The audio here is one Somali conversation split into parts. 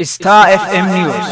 Star FM News.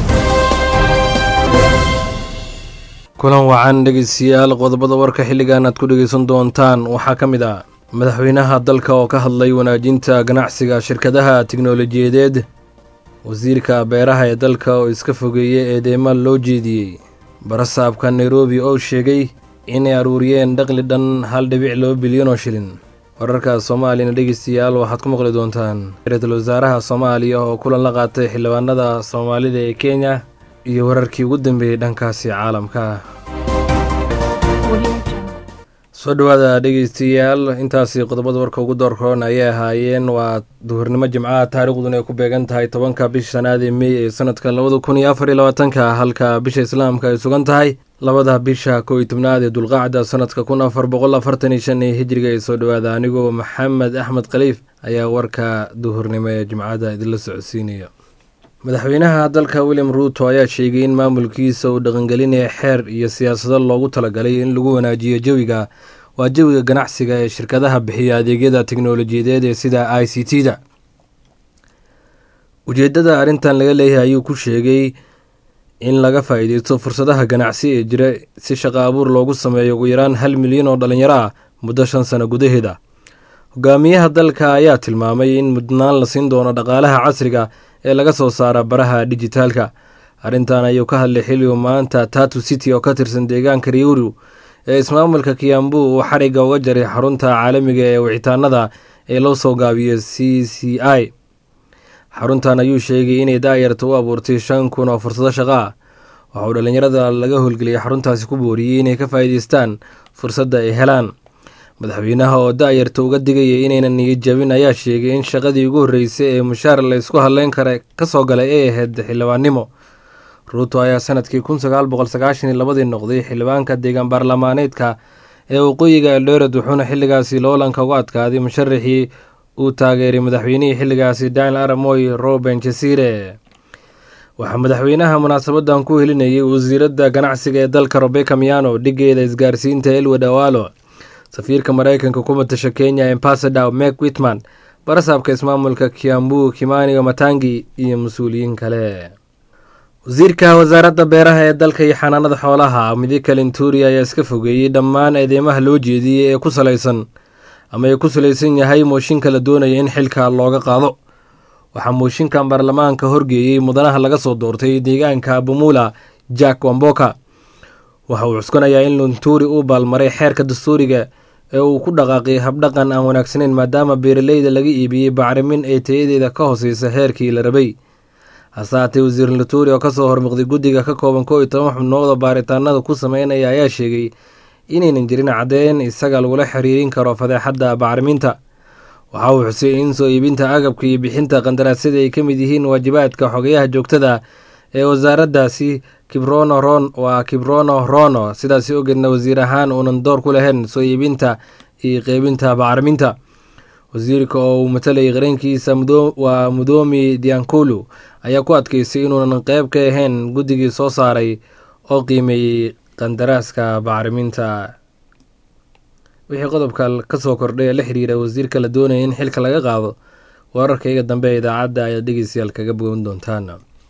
kulan wacan dhegeystayaal qodobada warka xilligan aad ku dhegeysan doontaan waxaa ka mid ah madaxweynaha dalka oo ka hadlay wanaajinta ganacsiga shirkadaha tiknolojiyadeed wasiirka beeraha ee dalka oo iska fogeeyey eedeyma loo jeediyey barasaabka nairobi oo sheegay inay aruuriyeen dhaqli dhan hal dhibic laba bilyan oo shilin wararka soomaaliyana dhegeystayaal waxaad ku maqli doontaan ra-iisul wasaaraha soomaaliya oo kulan la qaatay xildhibaanada soomaalida ee kenya iyo wararkii ugu dambeeyey dhankaasi caalamka soo dhowaada dhegeystayaal intaasi qodobada warka ugu doorkoon ayay ahaayeen waa duhurnimo jimcaha taariikhduna ay ku beegan tahay tobanka bisha shanaad ee mey ee sanadka labada kun iyo afar iyo labaatanka halka bisha islaamka ay sugan tahay labada bisha kow iyo tobnaad ee dulqaacda sanadka kun afar boqol afartan iyo shan ee hijriga ee soo dhowaada anigoo maxamed axmed khaliif ayaa warka duhurnimo ee jimcada idinla socodsiinaya madaxweynaha dalka william ruuto ayaa sheegay in maamulkiisa uu dhaqangelinaya xeer iyo siyaasado loogu talagalay in lagu wanaajiyo jawiga waa jawiga ganacsiga ee shirkadaha bixiya adeegyada teknolojiyadeed ee sida i c t da ujeedada arrintan laga leeyahay ayuu ku sheegay in laga faa-iideysto fursadaha ganacsi ee jira si shaqo abuur loogu sameeyo ugu yaraan hal milyan oo dhalinyaro ah muddo shan sano gudaheeda hogaamiyaha dalka ayaa tilmaamay in mudnaan la siin doono dhaqaalaha casriga ee laga soo saara baraha dijitaalka arrintan ayuu ka hadlay xilligu maanta tatu city oo ka tirsan deegaanka riuru ee ismaamulka kiyambu uu xarigga uga jaray xarunta caalamiga ee wicitaanada ee loo soo gaabiyo c c i xaruntan ayuu sheegay inay daayarta u abuurtay shan kun oo fursado shaqo ah waxa uu dhallinyarada laga howlgeliyay xaruntaasi ku booriyey inay ka faa'iideystaan fursadda ay helaan madaxweynaha oo da-yarta uga digayay inaynan niyad jabin ayaa sheegay in shaqadii ugu horreysay ee mushaar la ysku hadleyn kara kasoo galay ay ahayd xildhibaannimo ruuto ayaa sanadkii kun sagaal boqol sagaashan iyo labadii noqday xildhibaanka deegaan baarlamaaneedka ee waqooyiga eldoret wuxuuna xilligaasi loolanka uga adkaaday musharaxii uu taageeray madaxweynihii xilligaasi daniel aramoy roben jasire waxaa madaxweynaha munaasabadan ku helinayay wasiiradda ganacsiga ee dalka robeka miano dhigeeda isgaarsiinta elwed awalo safiirka mareykanka ku matasha kenya ambasador mek witman barasaabka ismaamulka kiambu kimaniga matangi iyo mas-uuliyiin kale wasiirka wasaaradda beeraha ee dalka iyo xanaanada xoolaha midika linturi ayaa iska fogeeyey dhammaan eedeymaha loo jeediyey ee ku salaysan ama ay ku salaysan yahay mooshinka la doonaya in xilka looga qaado waxaa mooshinkan baarlamaanka horgeeyey mudanaha laga soo doortay deegaanka bumula jack wamboka waxa uu cuskanayaa in lunturi uu baalmaray xeerka dastuuriga ee uu ku dhaqaaqay habdhaqan aan wanaagsaneyn maadaama beeraleyda laga iibiyey bacrimin ee tayadeeda ka hooseysa heerkii la rabay hase haatee wasiir luturi oo kasoo hormuqday guddiga ka kooban koo iyo toban xubnood oo baaritaanada ku sameynaya ayaa sheegay inaynan jirin caddeyn isaga lagula xiriirin karo fadeexadda bacriminta waxa uu xusay in soo iibinta agabka iyo bixinta qandaraasyada ay ka mid yihiin waajibaadka xogayaha joogtada ee wasaaraddaasi kibrono ron waa kibrono rono sidaasi ogeedna wasiir ahaan uunan door ku lahayn soo iibinta iyo qeybinta bacriminta wasiirka oo uu matalayay qarankiisa waa mudoomi diankulu ayaa ku adkeysay inuunan qeyb ka ahayn guddigii soo saaray oo qiimeeyey qandaraaska bacriminta wixii qodobka kasoo kordhay ee la xiriira wasiirka la doonaya in xilka laga qaado wararkayga dambe ee idaacadda ayaad dhegeystayaal kaga bogan doontaan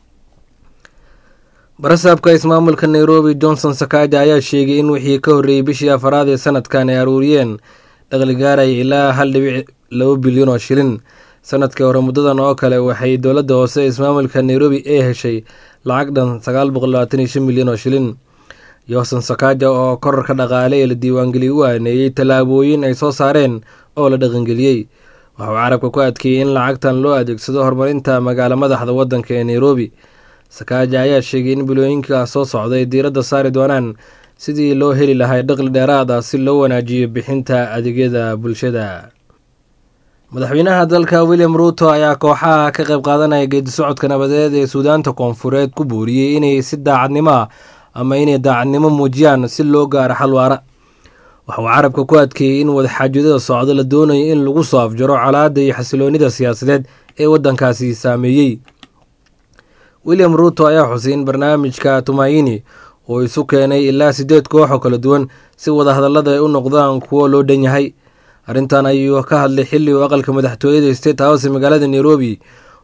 barasaabka ismaamulka nairobi johnson sakaaja ayaa sheegay in wixii ka horreeyey bishii afaraad ee sanadkan ay aruuriyeen dhaqli gaaraya ilaa hal dhibic laba bilyan oo shilin sanadkii hore muddadan oo kale waxay dowladda hoose ismaamulka nairobi ee heshay lacag dhan sagaal boqol labaatan iyo shan milyan oo shilin yohson sakaaja oo korarka dhaqaale ee la diiwaangeliyey u aaneeyey tallaabooyin ay soo saareen oo la dhaqangeliyey waxauu carabka ku adkeeyey in lacagtan loo adeegsado horumarinta magaalo madaxda waddanka ee nairobi sakaaja ayaa sheegay in bilooyinka soo socda ay diiradda saari doonaan sidii loo heli lahay dhaqli dheeraad ah si loo wanaajiyo bixinta adeegyada bulshada madaxweynaha dalka william ruuto ayaa kooxaha ka qayb qaadanaya geedi socodka nabadeed ee suudaanta koonfureed ku booriyey inay si daacadnimo ah ama inay daacadnimo muujiyaan si loo gaaro xal waara waxa uu carabka ku adkeeyey in wadaxaajoodada socdo la doonayo in lagu soo afjaro colaadda iyo xasiloonida siyaasadeed ee waddankaasi saameeyey william ruuto ayaa xusay in barnaamijka tumayini uu isu keenay ilaa siddeed koox oo kala duwan si wadahadallada ay u noqdaan kuwo loo dhan yahay arrintan ayuu ka hadlay xilli uu aqalka madaxtooyada state house ee magaalada nairobi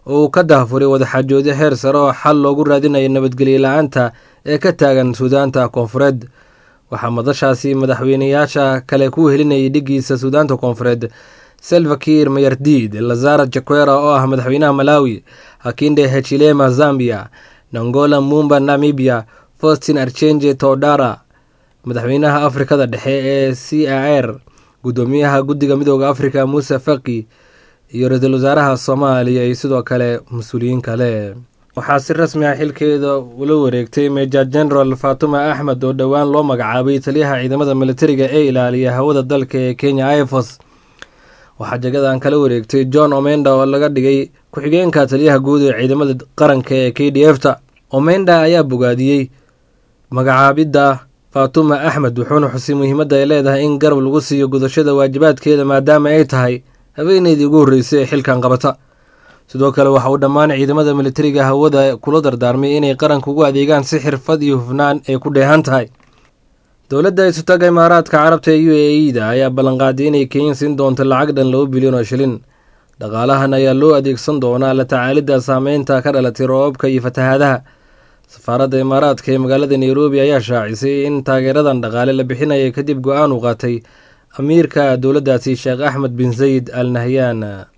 oo uu ka dahfuray wadaxaajoodyo heer sare oo xal loogu raadinayo nabadgelyo la-aanta ee ka taagan suudaanta koonfureed waxaa madashaasi madaxweyneyaasha kale ku helinayay dhigiisa suudaanta koonfureed selvakir mayardid lazara jaquera oo ah madaxweynaha malawi hakinde hechilema zambia nangola mumba namibia faustin archenje todara madaxweynaha afrikada dhexe ee c a r guddoomiyaha guddiga midooda afrika muuse faki iyo ra-iisul wasaaraha soomaaliya iyo sidoo kale mas-uuliyiin kale waxaa si rasmi ah xilkeeda ula wareegtay major general fatuma axmed oo dhowaan loo magacaabay taliyaha ciidamada militariga ee ilaaliya hawada dalka ee kenya ifos waxaa jagadan kala wareegtay john omenda oo laga dhigay ku-xigeenka taliyaha guud ee ciidamada qaranka ee k d f ta omenda ayaa bogaadiyey magacaabidda fatuma axmed wuxuuna xusay muhiimadda ay leedahay in garab lagu siiyo gudashada waajibaadkeeda maadaama ay tahay haweeneydii ugu horreysay ee xilkan qabata sidoo kale waxa uu dhammaan ciidamada militariga hawada kula dardaarmay inay qaranka ugu adeegaan si xirfad iyo hufnaan ay ku dheehan tahay dowladda isutaga imaaraadka carabta ee u a e da ayaa ballanqaaday inay kenya siin doonto lacag dhan laba bilyan oo shilin dhaqaalahan ayaa loo adeegsan doonaa la tacaalidda saameynta ka dhalatay roobabka iyo fatahaadaha safaaradda imaaraadka ee magaalada nairobi ayaa shaacisay in taageeradan dhaqaale la bixinaya kadib go-aan uu qaatay amiirka dowladdaasi sheekh axmed bin sayid al nahyaan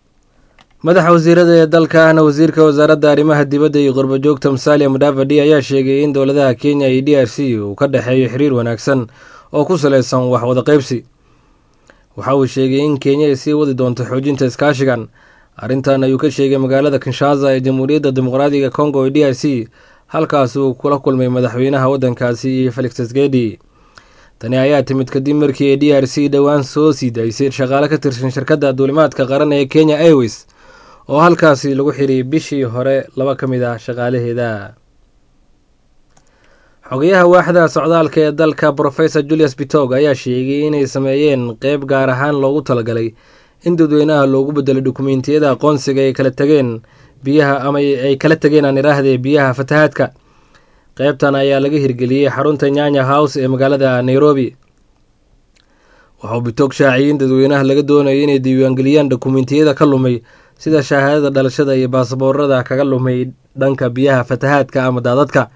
madaxa wasiirada ee dalka ahna wasiirka wasaaradda arrimaha dibadda iyo qurbajoogta musalia mudavadi ayaa sheegay in dowladaha kenya iyo d r c uu ka dhexeeyo xiriir wanaagsan oo ku saleysan wax wada qaybsi waxa uu sheegay in kenya ay sii wadi doonto xoojinta iskaashigan arrintan ayuu ka sheegay magaalada kinshaza ee jamhuuriyadda dimuqraadiga congo ee d r c halkaas uu kula kulmay madaxweynaha waddankaasi iyo felix tsgedi tani ayaa timid kadib markii ay d r c dhowaan soo sii daysay shaqaale ka tirsan shirkadda duulimaadka qaran ee kenya airways oo halkaasi lagu xiriyay bishii hore laba ka mid ah shaqaalaheeda xogayaha waaxda socdaalka ee dalka professor julius bitog ayaa sheegay inay sameeyeen qeyb gaar ahaan loogu talagalay in dadweynaha loogu bedelo dukumeentiyada aqoonsiga ay kala tageen biyaha ama ay kala tegeen aan iraahdee biyaha fatahaadka qeybtan ayaa laga hirgeliyey xarunta nyanya house ee magaalada nairobi waxauu bitog shaaciyay in dadweynaha laga doonayo inay diiwaangeliyaan dukumeentiyada ka lumay sida shahaadada dhalashada iyo baasaboorada kaga lumay dhanka biyaha fatahaadka ama daadadka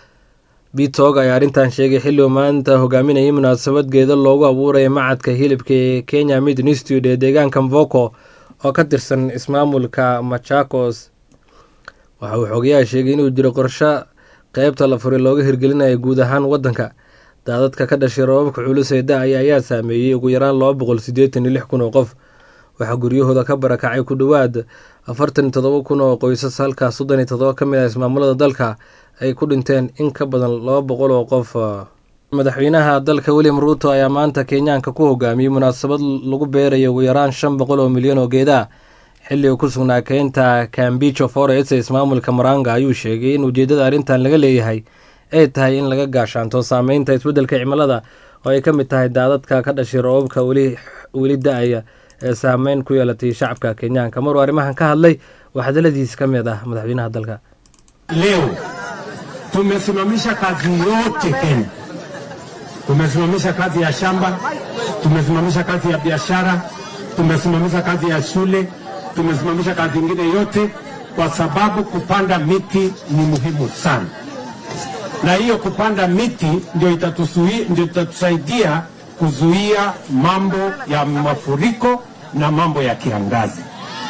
bitog ayaa arrintan sheegay xilli uu maanta hogaaminayay munaasabadgeeda loogu abuuraya macadka hilibka ee kenya mid institute ee deegaanka mvoko oo ka tirsan ismaamulka machakos waxa uu xogayaha sheegay inuu jiro qorsho qeybta la furay looga hirgelinayo guud ahaan waddanka daadadka ka dhashay roobabka culus ee da-aya ayaa saameeyey ugu yaraan laba boqol siddeetan iyo lix kun oo qof waxaa guryahooda ka barakacay ku dhowaad afartan iyo todoba kun oo qoysas halkaa soddon iyo todoba ka mid ah ismaamulada dalka ay ku dhinteen in ka badan laba boqol oo qof madaxweynaha dalka william ruuto ayaa maanta kenyaanka ku hogaamiyey munaasabad lagu beerayo ugu yaraan shan boqol oo milyan oo geeda xilli uu ku sugnaa keynta cambicho forest ee ismaamulka maranga ayuu sheegay in ujeeddada arrintan laga leeyahay ay tahay in laga gaashaanto saameynta isbeddelka cimilada oo ay ka mid tahay daadadka ka dhashay roobabka weli da-aya ee saameyn ku yeelatay shacabka kenyaanka maruu arrimahan ka hadlay waa hadaladiis ka mid ah madaxweynaha dalka leo tumesimamisha kazi yote Kenya. Tumesimamisha kazi ya shamba, tumesimamisha kazi ya biashara, tumesimamisha kazi ya shule, tumesimamisha kazi ingine yote, kwa sababu kupanda miti ni muhimu sana, na hiyo kupanda miti ndio itatusui, ndio itatusaidia kuzuia mambo ya mafuriko na mambo ya kiangazi.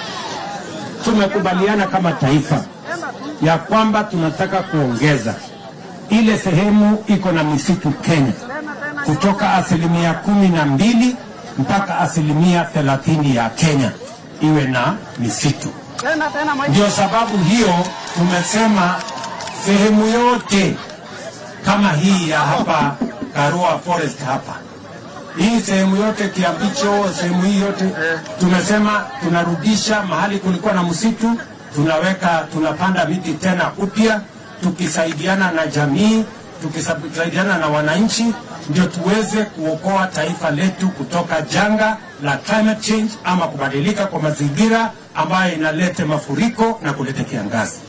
Tumekubaliana kama taifa ya kwamba tunataka kuongeza ile sehemu iko na misitu Kenya kutoka asilimia kumi na mbili mpaka asilimia thelathini ya Kenya iwe na misitu. Ndio sababu hiyo tumesema sehemu yote kama hii ya hapa Karua Forest hapa hii sehemu yote Kiambicho, sehemu hii yote tumesema tunarudisha mahali kulikuwa na msitu, tunaweka tunapanda miti tena upya, tukisaidiana na jamii, tukisaidiana na wananchi, ndio tuweze kuokoa taifa letu kutoka janga la climate change ama kubadilika kwa mazingira ambayo inaleta mafuriko na kuleta kiangazi.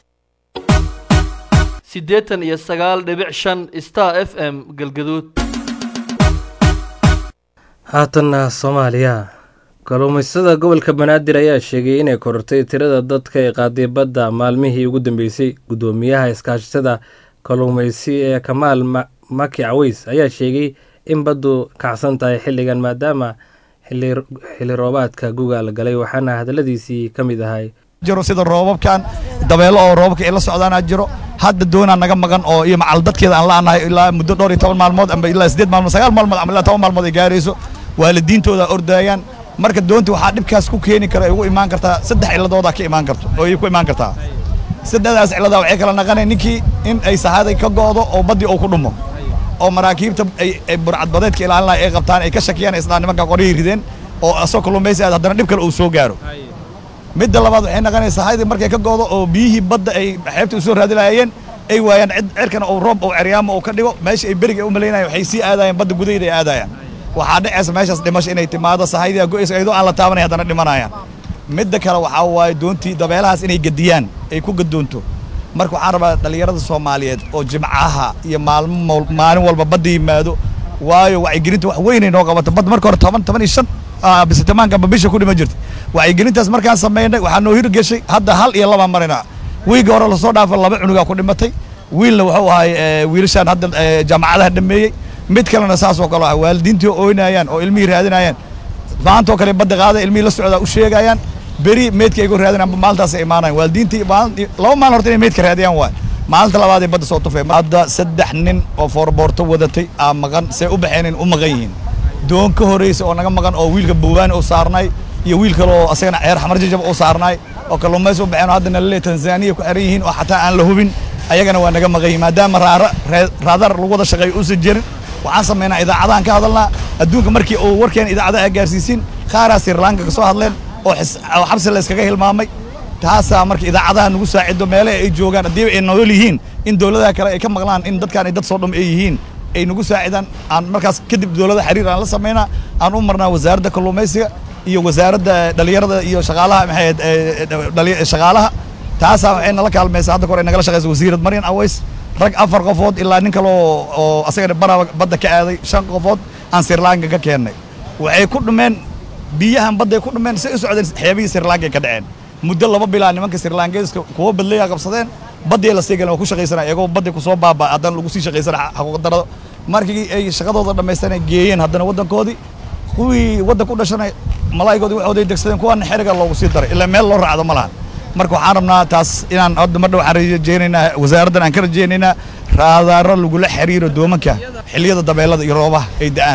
siddeetan iyo sagaal dhibic shan star f m galgaduud haatanna soomaaliya kalluumaystada gobolka banaadir ayaa sheegay inay korortay tirada dadka ee qaaday badda maalmihii ugu dambeysay guddoomiyaha iskaashatada kalluumaysi ee kamaal maki caweys ayaa sheegay in baddu kacsan tahay xilligan maadaama xilli roobaadka guga la galay waxaana hadaladiisii ka mid ahay jiro sida roobabkan dabeelo oo roobabka ay la socdaanaa jiro hadda doonaa naga maqan oo iyo macal dadkeeda aan la'anahay ilaa muddo dhowr iyo toban maalmood amba ilaa siddeed maalmood sagaal maalmood ama ilaa toban maalmood ay gaarayso waalidiintooda ordaayaan marka doontii waxaa dhibkaas ku keeni kara ay ugu imaan kartaa saddex ciladoodaa ka imaan karto oo ay ku imaan kartaa saddexdaas ciladaa waxay kala naqanay ninkii in ay sahaday ka go'do oo baddii uu ku dhumo oo maraakiibta ay burcadbadeedka ilaalinaya ay qabtaan ay ka shakiyaan islaan nimanka qoryay rideen oo asoo kalluumaysi aad haddana dhib kale uu soo gaaro midda labaad waxay naqanaysaa sahaydii markay ka go'do oo biyihii badda ay xeebta u soo raadilaayeen ay waayaan cid cirkana uu roob uu ceryaamo uu ka dhigo meesha ay beriga u malaynayaan waxay sii aadayaan badda gudaheeda ay aadayaan waxaa dhacaysa meeshaas dhimasho inay timaado sahaydii go'aysa iyadoo aan la taabanay haddana dhimanayaan midda kale waxaa waaye doontii dabeelahaas inay gediyaan ay ku gadoonto marka waxaan rabaa dhallinyarada soomaaliyeed oo jimcaha iyo maalmo maalin walba badda yimaado waayo wacyigelinta wax weynay noo qabato badda marka hore toban toban iyo shan bisitamaanka amba bisha ku dhima jirta wacyigelintaas markaan samaynay waxaa noo hirgeshay hadda hal iyo labaan marinaa wiiga hore lasoo dhaafo laba cunugaa ku dhimatay wiilna wuxuu ahay wiilashaan hadda jaamacadaha dhameeyey mid kalena saasoo kale ah waalidiintii oo ooynayaan oo ilmihii raadinayaan maantoo kale badda qaada ilmihii la socdaa u sheegayaan beri meydka aygu raadinayaan maalintaas ay imaanayaan waalidiintii laba maalin horta inay meydka raadiyaan waay maalinta labaad ay badda soo tufeen hadda saddex nin oo foorboorto wadatay aa maqan see u baxeenin u maqan yihiin doon ka horaysa oo naga maqan oo wiilka buubaani u saarnay iyo wiil kale oo asagana ceer xamar jajab u saarnay oo kalluumaysi u baxeen oo haddana laleeyahay tanzaniya ku xiran yihiin oo xataa aan la hubin ayagana waa naga maqan yihiin maadaama raara raadar lagu wada shaqeeyo uusan jirin waxaan samaynaa idaacadahan ka hadalnaa adduunka markii uu warkeena idaacadaha gaarsiisiin qaaraa sirlanka ka soo hadleen oo xabsi la iskaga hilmaamay taasaa marka idaacadaha nagu saacido meelaha ay joogaan haddiiba ay nool yihiin in dowladaha kale ay ka maqlaan in dadkaan ay dad soo dhum ay yihiin ay nagu saacidaan aan markaas kadib dowladda xiriir aan la samaynaa aan u marnaa wasaaradda kalluumaysiga iyo wasaaradda dhallinyarada iyo shaqaalaha maxay shaqaalaha taasaa waxay nala kaalmaysaa hadda kor ay nagala shaqaysa wasiirad maryan aways rag afar qofood ilaa nin kale oo oo asagana baraba badda ka aaday shan qofood aan sirlanka ka keennay waxay ku dhumeen biyahan badday ku dhumeen say u socdeen xeebihii sirlanka ka dhaceen muddo laba bilaa nimanka sirlankeeska kuwa badleeyaa qabsadeen baddii la sii galeen waa ku shaqaysanaya iyagoo badday kusoo baaba haddana lagu sii shaqaysana xaquuqdarado markii ay shaqadooda dhammaysteen ay geeyeen haddana waddankoodii kuwii waddan ku dhashanay malaa'igoodii waxooday degsadeen kuwaana xeriga loogu sii daray ilaa meel loo raacdo ma lahan marka waxaan rabnaa taas inaan hadda mar dhow waxaan rajeynaynaa wasaaraddan aan ka rajeynaynaa raadaaro lagula xiriiro doomanka xilliyada dabeelada iyo roobaha ay da'aan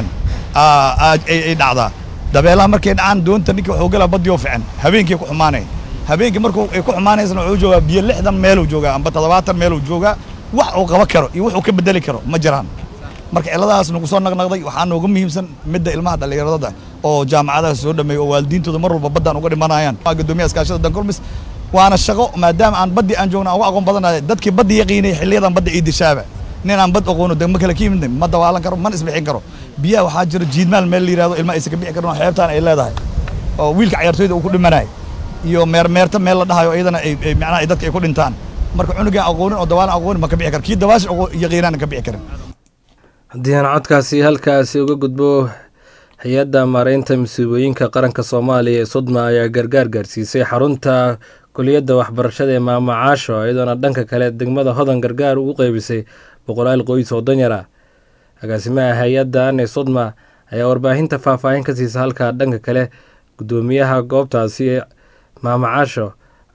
ay dhacdaa dabeelaha markay dhacaan doonta ninka wuxuu galaa badiyoo fican habeenkii ku xumaanaya habeenkii markuu ay ku xumaanaysana wuxuu joogaa biyo lixdan meeluu joogaa amba toddobaatan meeluu joogaa wax uu qaban karo iyo wuxuu ka bedeli karo ma jiraan marka cilladahaas nagu soo naqnaqday waxaa nooga muhiimsan midda ilmaha dhallinyarada oo jaamacadaha soo dhameeya oo waalidiintooda mar walba baddaan uga dhimanayaan gudoomiyaha iskaashada dankulmis waana shaqo maadaama aan baddii aan joogna aan uga aqoon badanahay dadkii baddi yaqiinay xilliyadan badda ii dishaaba nin aan bad aqoono degmo kale ka yimid ma dawaalan karo mana isbixin karo biyaha waxaa jira jiidmaal meel la yihahdo ilma aysan ka bixi karin oo xeebtaan ay leedahay oo wiilka cayaartooyda uu ku dhimanay iyo meermeerta meel la dhahayo iyadana ay macnaha ay dadka ay ku dhintaan marka cunugaan aqoonin oo dawaalan aqoonin ma ka bixi karo kii dawaasha yaqiinaan ka bixi karin haddii aan codkaasi halkaasi uga gudbo hay-adda maareynta masiibooyinka qaranka soomaaliya ee sodma ayaa gargaar gaarsiisay xarunta kuliyadda waxbarashada ee maamacaasho iyadoona dhanka kale degmada hodan gargaar ugu qeybisay boqolaal qoys oo danyar ah agaasimaha hay-addan ee sodma ayaa warbaahinta faahfaahin ka siisa halka dhanka kale guddoomiyaha goobtaasi ee maamacaasho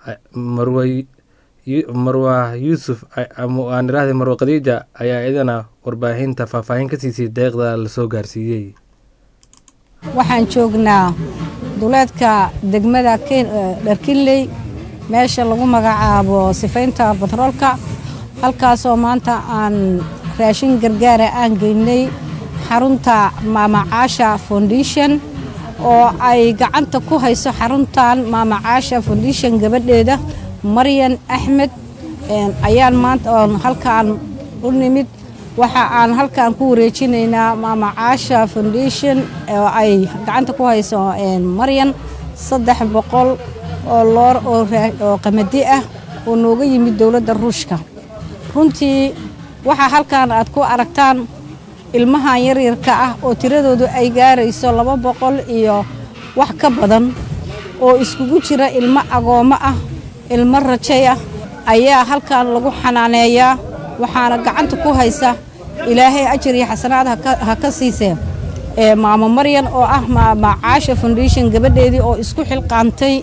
marwa yuusuf aan iraahday marwa khadiija ayaa iyadana warbaahinta faahfaahin ka siisay deeqda lasoo gaarsiiyey waxaan joognaa duleedka degmada dharkinley meesha lagu magacaabo sifaynta batroolka halkaasoo maanta aan raashin gargaara aan geynay xarunta maamacaasha foundation oo ay gacanta ku hayso xaruntan maamacaasha foundation gabadheeda maryan axmed ayaan maanta oon halkaan u nimid waxa aan halkaan ku wareejinaynaa maamacaasha foundation oo ay gacanta ku hayso maryan saddex boqol oo loor oo qamadi ah oo nooga yimid dowladda ruushka runtii waxaa halkaan aad ku aragtaan ilmahan yaryarka ah oo tiradoodu ay gaarayso laba boqol iyo wax ka badan oo iskugu jira ilmo agoommo ah ilmo rajay ah ayaa halkan lagu xanaaneeyaa waxaana gacanta ku haysa ilaahay ajar iyo xasanaad ha ka siisee maamo maryan oo ah macaasha foundation gabadheedii oo isku xilqaantay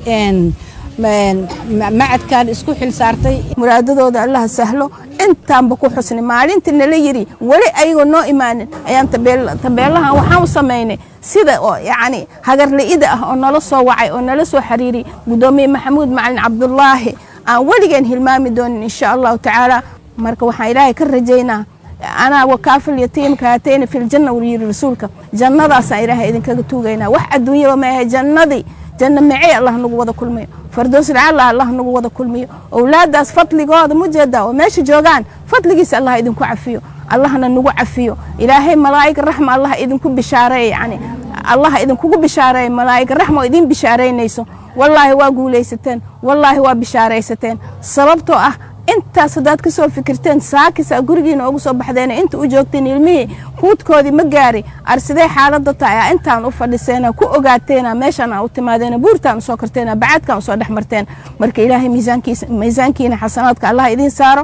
macadkan isku xil saartay muraadadooda allaha sahlo intaanba ku xusnay maalintii nala yidhi weli ayagoo noo imaanin ayaan tabeelahan waxaan u samaynay sida oo yacni hagarla'ida ah oo nala soo wacay oo nala soo xiriiriyay guddoomiye maxamuud macalin cabdulaahi aan weligeen hilmaami doonin insha allahu tacaala marka waxaan ilaahay ka rajaynaa anaa wakaafil yatiimka haatayna filjanna wuu yidhi rasuulka jannadaasaan ilaahay idinkaga tuugaynaa wax adduunyaba maahe jannadii janno macey allah nagu wada kulmiyo fardoos lacalla allah nagu wada kulmiyo owlaadaas fadligooda mujeeda oo meesha joogaan fadligiisa allah idinku cafiyo allahna nagu cafiyo ilaahay malaa'ig raxma allah idinku bishaareey yani allah idinkugu bishaareey malaa'ig raxma oo idin bishaaraynayso wallaahi waa guulaysateen wallaahi waa bishaaraysateen sababtoo ah intaas haddaad ka soo fikirteen saakisa gurigiina ugu soo baxdeen inta u joogteen ilmihii huudkoodii ma gaari arsidee xaaladda tahay a intaan u fadhiseena ku ogaateena meeshaan aa u timaadeena buurtaan usoo karteena bacaadkaan usoo dhex marteen marka ilaahay miisaankiina xasanaadka allah idiin saaro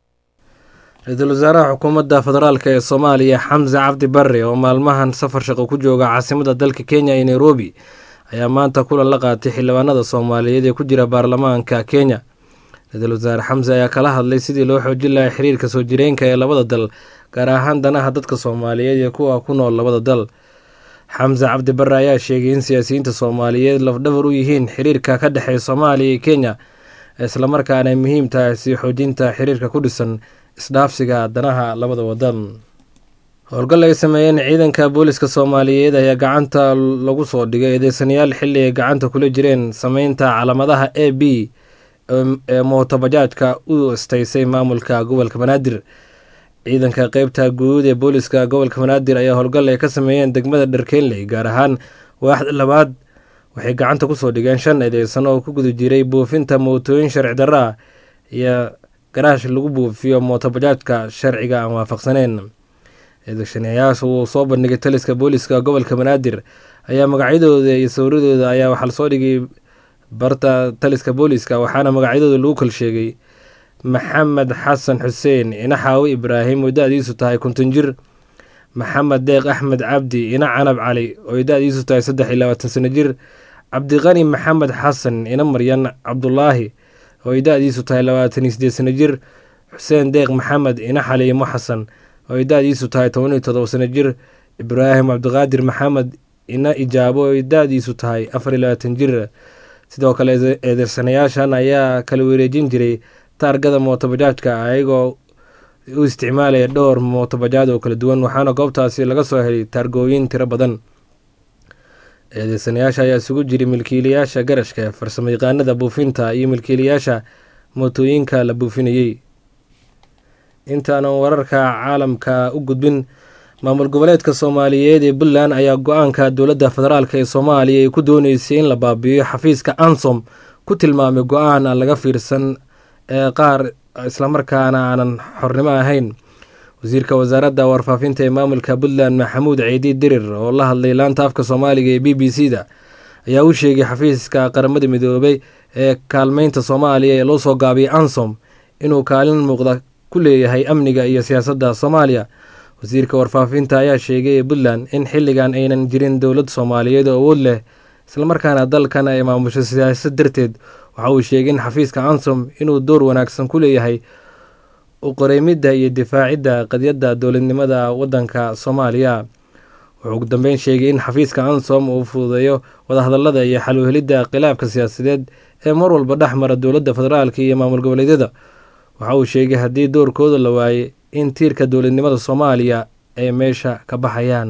ra-iisul wasaaraha xukuumadda federaalk ee soomaaliya xamse cabdi barre oo maalmahan safar shaqo ku jooga caasimada dalka kenya ee nairobi ayaa maanta kulan la qaatay xildhibaanada soomaaliyeed ee ku jira baarlamaanka kenya ra-iisul wasaare xamse ayaa kala hadlay sidii loo xoojin lahay xiriirka soo jireenka ee labada dal gaar ahaan danaha dadka soomaaliyeed iyo kuwa ku nool labada dal xamse cabdi barre ayaa sheegay in siyaasiyiinta soomaaliyeed lafdhabar u yihiin xiriirka ka dhexeeya soomaaliya iyo kenya islamarkaana ay muhiim tahay sii xoojinta xiriirka ku dhisan isdhaafsiga danaha labada wadan howlgal ay sameeyeen ciidanka booliska soomaaliyeed ayaa gacanta lagu soo dhigay eedeysanayaal xilli ay gacanta kula jireen sameynta calaamadaha a b ee mootobajaajka u istaysay maamulka gobolka banaadir ciidanka qeybta guud ee booliska gobolka banaadir ayaa howlgal ay ka sameeyeen degmada dharkeenley gaar ahaan waaxda labaad waxay gacanta kusoo dhigeen shan eedeysan oo ku guda jiray buufinta mootooyin sharci darra ah iyo garaash lagu buufiyo mootobajaajka sharciga aan waafaqsaneen eedeysanayaasha uu soo bandhigay taliska booliska gobolka banaadir ayaa magacyadooda iyo sawradooda ayaa waxaa lasoo dhigay barta taliska booliska waxaana magacyadooda lagu kal sheegay maxamed xasan xuseen ina xaawi ibraahim oo da-diisu tahay konton jir maxamed deeq axmed cabdi ina canab cali oo da-diisu tahay saddex iyo labaatan sano jir cabdiqani maxamed xasan ina maryan cabdulaahi oo ay da-diisu tahay labaatan iyo sideed sano jir xuseen deeq maxamed ina xaliimo xasan oo ay da-diisu tahay toban iyo todoba sano jir ibraahim cabdiqaadir maxamed ina ijaabo oo ay da-diisu tahay afar iyo labaatan jir sidoo kale eedeysanayaashan ayaa kala wareejin jiray taargada mootobajaajka ayagoo u isticmaalaya dhowr mootobajaaj oo kala duwan waxaana goobtaasi laga soo helay taargooyin tiro badan eedeysanayaasha ayaa isugu jiray milkiilayaasha garashka farsamo yaqaanada buufinta iyo milkiilayaasha mootooyinka la buufinayey intaanan wararka caalamka u gudbin maamul goboleedka soomaaliyeed ee puntland ayaa go-aanka dowladda federaalk ee soomaaliya ay ku dooneysay in la baabi'iyo xafiiska ansom ku tilmaamay go-aan aan laga fiirsan ee qaar islamarkaana aanan xornimo ahayn wasiirka wasaaradda warfaafinta ee maamulka puntland maxamuud ciidi dirir oo la hadlay laanta afka soomaaliga ee b b c da ayaa u sheegay xafiiska qaramada midoobay ee kaalmeynta soomaaliya ee loo soo gaabiyay ansom inuu kaalin muuqda ku leeyahay amniga iyo siyaasadda soomaaliya wasiirka warfaafinta ayaa sheegay ee puntland in xilligan aynan jirin dowlad soomaaliyeed oo awood leh islamarkaana dalkan ay maamusho siyaasad darteed waxa uu sheegay in xafiiska ansom inuu door wanaagsan ku leeyahay u qoreymidda iyo difaacidda qadyadda dowladnimada waddanka soomaaliya wuxuu ugu dambeyn sheegay in xafiiska ansom uu fududeeyo wadahadallada iyo xaluhelidda khilaafka siyaasadeed ee mar walba dhex mara dowladda federaalk iyo maamul goboleedyada waxa uu sheegay haddii doorkooda la waayey in tiirka dowladnimada soomaaliya ay meesha ka baxayaan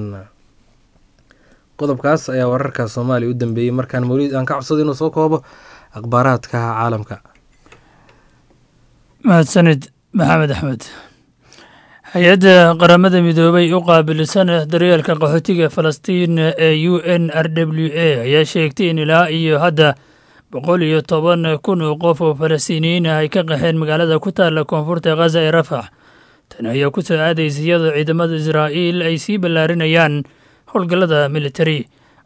qodobkaas ayaa wararka soomaaliya u dambeeyey markaan mawliid aan ka codsada inuu soo koobo akhbaaraadka caalamka mahadsanid maxamed axmed hay-adda qaramada midoobay u qaabilsan daryeelka qaxootiga falastiin ee u n r w a ayaa sheegtay in ilaa iyo hadda boqol iyo toban kun oo qof oo falastiiniyiin ah ay ka qaxeen magaalada ku taalla koonfurta khaza ee rafax tani ayaa ku soo aadaysa iyadoo ciidamada israa'iil ay sii ballaarinayaan howlgallada militari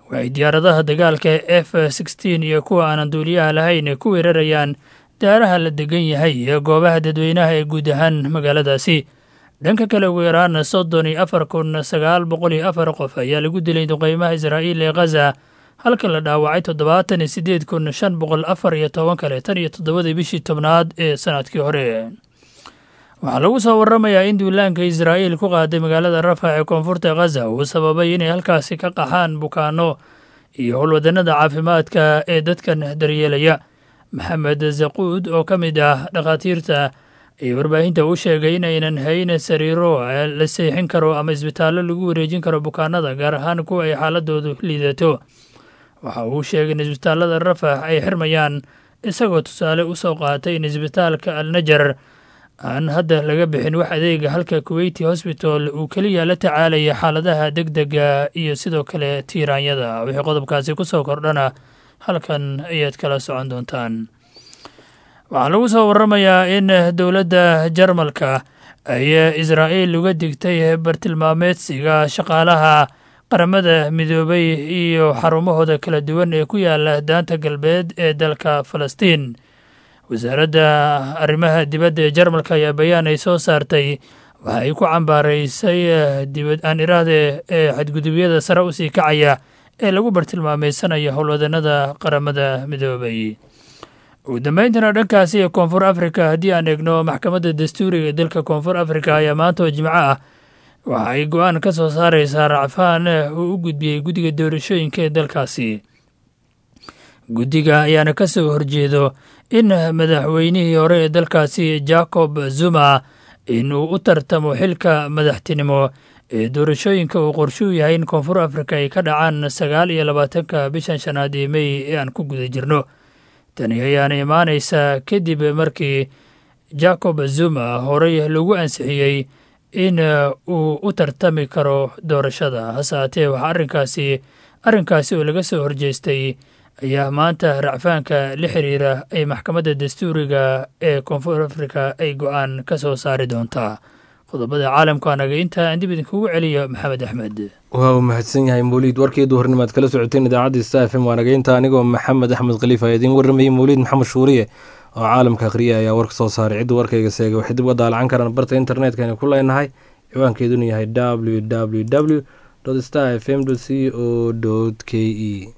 waxay diyaaradaha dagaalka f sixteen iyo kuwa aanan duuliyaha lahayn ku weerarayaan daaraha la degan yahay ee goobaha dadweynaha ee guud ahaan magaaladaasi dhanka kale ugu yaraan soddon iyo afar kun sagaal boqol iyo afar qof ayaa lagu dilay duqeymaha israa'iil ee khaza halka la dhaawacay toddobaatan iyo siddeed kun shan boqol afar iyo toban kale tan iyo toddobadii bishii tobnaad ee sanadkii hore waxaa lagu soo waramayaa in duulaanka israa'iil ku qaaday magaalada rafax ee koonfurta khaza uu sababay inay halkaasi ka qaxaan bukaano iyo howlwadannada caafimaadka ee dadkan daryeelaya maxamed zaquud oo ka mid ah dhakhaatiirta iyo warbaahinta uu sheegay inaynan hayn sariiro la seexin karo ama isbitaallo lagu wareejin karo bukaanada gaar ahaan kuwa ay xaaladoodu liidato waxa uu sheegay in isbitaallada rafax ay xirmayaan isagoo tusaale u soo qaatay in isbitaalka alnajar aan hadda laga bixin wax adeega halka kuweyti hosbital uu keliya la tacaalaya xaaladaha deg dega iyo sidoo kale tiiraanyada wixii qodobkaasi ku soo kordhana halkan ayaad kala socon doontaan waxaa lagu soo waramayaa in dowladda jarmalka ay israa'iil uga digtay bartilmaameedsiga shaqaalaha qaramada midoobay iyo xarumahooda kala duwan ee ku yaala daanta galbeed ee dalka falastiin wasaaradda arrimaha dibadda ee jarmalka ayaa bayaan ay soo saartay waxa ay ku cambaaraysay dibad aan iraahde ee xadgudubyada sare u sii kacaya ee lagu bartilmaameysanayo howlwadannada qaramada midoobay ugu dambayntana dhankaasi ee koonfur afrika haddii aan eegno maxkamadda dastuuriga ee dalka koonfur afrika ayaa maanta oo jimco ah waxa ay go-aan ka soo saareysaa racfaan uu u gudbiyey guddiga doorashooyinka ee dalkaasi guddiga ayaana ka soo horjeedo in madaxweynihii hore ee dalkaasi jacob zuma inuu u tartamo xilka madaxtinimo ee doorashooyinka uu qorshuu yahay in koonfur afrika ay ka dhacaan sagaal iyo labaatanka bishan shanaad ee mey ee aan ku guda jirno tani ayaana imaanaysaa kadib markii jacob zuma horey lagu ansixiyey in uu u tartami karo doorashada hase haatee waxaa arrinkaasi arrinkaasi oo laga soo horjeestay ayaa maanta racfaanka la xiriira ay maxkamadda dastuuriga ee koonfur afrika ay go-aan ka soo saari doontaa qodobada caalamka anaga intaa aan dib idinkugu celiyo maxamed axmed waa uu mahadsan yahay mawliid warkii duhurnimaad kala socoteen idaacadda sta f m waanageynta anigoo maxamed axmed khaliif ayaa idiin warramayey mawliid maxamed shuuriye oo caalamka akhriya ayaa warka soo saaray cidda warkayga seegay waxay dib uga daalacan karaan barta internetka aynu ku leenahay ciwaankeeduna yahay w w w star f m c o k e